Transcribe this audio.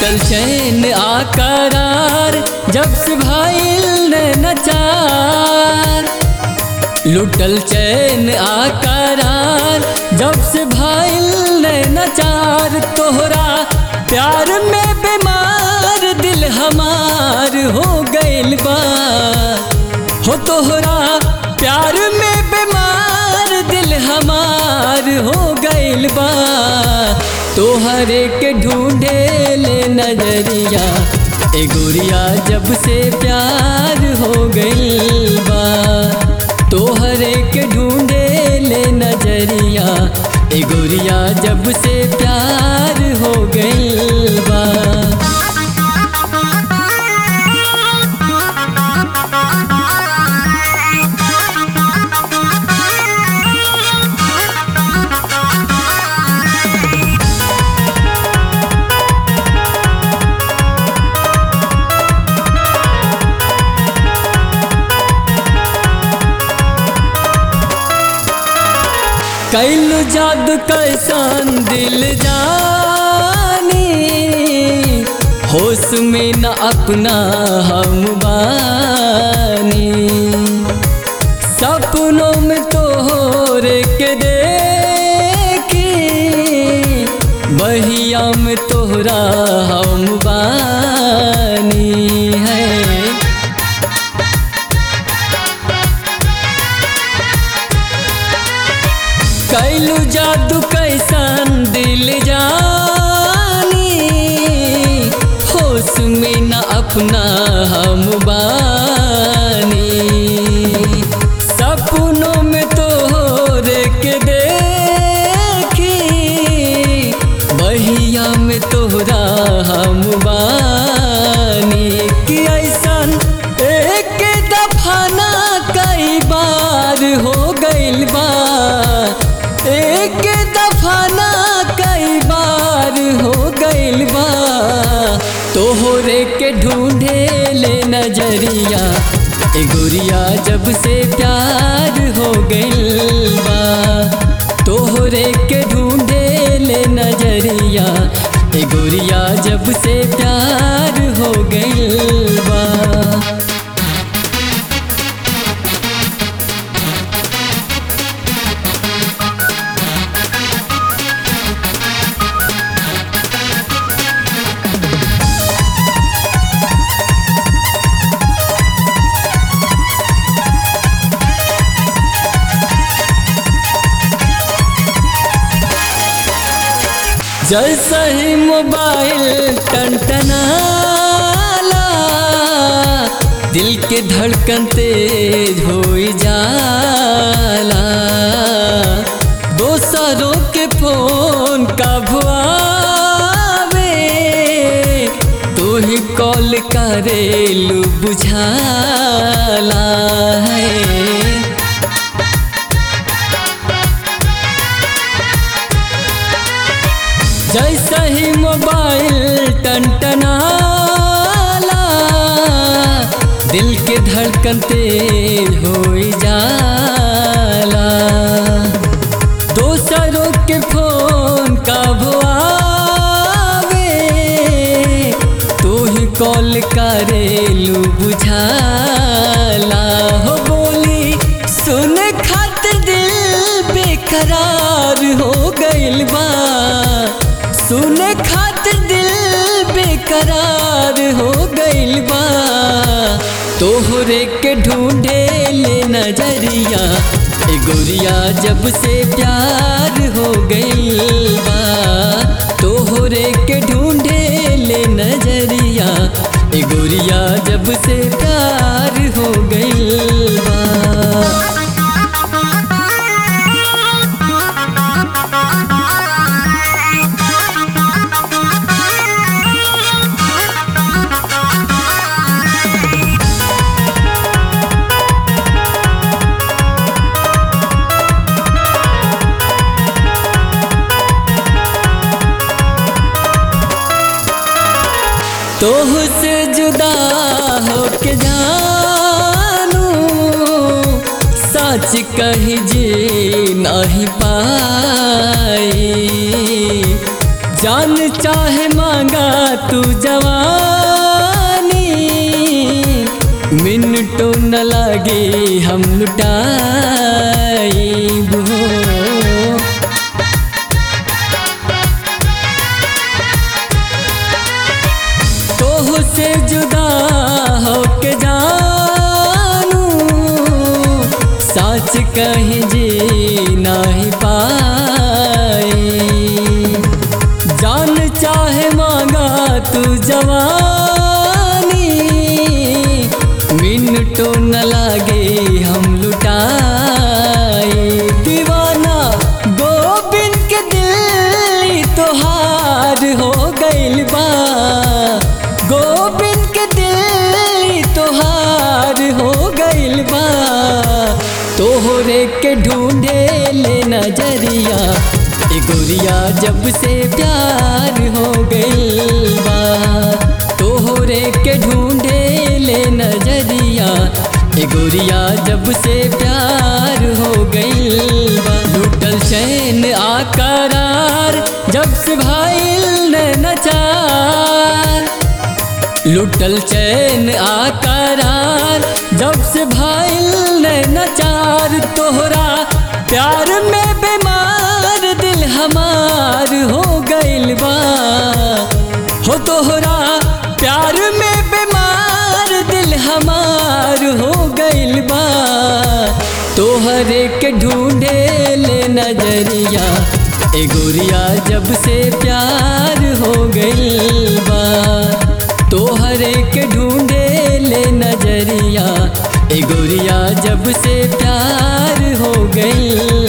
लुटल चैन आकरार जब से भाईल ने नचार लुटल चैन आकरार जब से भाईल ने नचार तोहरा प्यार में बीमार दिल हमार हो गइल बा हो तोहरा प्यार में बीमार दिल हमार हो गइल बा तोहरे के ढूंढे ले नजरिया ए गुड़िया जब से प्यार हो गइल बा तोहरे के ढूंढे ले नजरिया ए गुड़िया जब से प्यार हो गइल बा कैलू जादू कैसन दिल जानी होश में न अपना हम बानी सपनों में तोहर के देखी बहिया में तोहरा हम बानी है कैलू जादू कैसन दिल जानी होश में न अपना हम बानी सपनों में तोहर के देखी बहिया में तोहरा हम बानी कि ऐसन एक दफा ना कई बार हो गइल बा एक दफा ना कई बार हो गइल बा तोहरे के ढूंढे ले नजरिया ए गुड़िया जब से प्यार हो गइल बा तोहरे के ढूंढे ले नजरिया ए गुड़िया जब से प्यार हो गइल बा जैसा ही मोबाइल टनटनाला दिल के धड़कन तेज हो जाला दोसरों के फोन का भुआवे तू ही कॉल करेलू बुझाला है जैसा ही मोबाइल टनटनाला दिल के धड़कन तेज हो जाला दोसरों के फोन का भुआवे तू ही कॉल करेलू बुझाला हो बोली सुन खातिर दिल बेकरार हो गइल बा सुन खातिर दिल बेकरार हो गइल बा तोहरे के ढूंढे ले नजरिया ए गोरिया जब से प्यार हो गइल बा तोहरे के ढूंढे ले नजरिया ए गोरिया जब से प्यार हो गइल बा तोह से जुदा होके जानू सच कही जी नहीं पाई जान चाहे मांगा तू जवानी मिनटो न लागे हम लुटाई हो तोह से जुदा होके जानू सच कहीं जी नहीं पाई जान चाहे मांगा तू जवानी मिनटो न लागे हम लुटाए दीवाना गोबिंद के दिल तोहार हो गइल बा गोबिंद के दिल तोहार हो गइल बा तोहरे के ढूंढे ले नजरिया ए गोरिया जब से प्यार हो गइल बा तोहरे के ढूंढे ले नजरिया ए गोरिया जब से प्यार हो गइल बा लुटल चैन आकरार जब से भाईल ने नचार लुटल चैन आकरार जब से भाईल ने नचार तोहरा प्यार में बीमार दिल हमार हो गइल बा हो तोहरा प्यार में बीमार दिल हमार हो गइल बा तोहरे के ढूंढे ले नजरिया ए गोरिया जब से प्यार हो गइल बा तोहरे के ढूंढे ले नजरिया ए गोरिया जब से प्यार हो गइल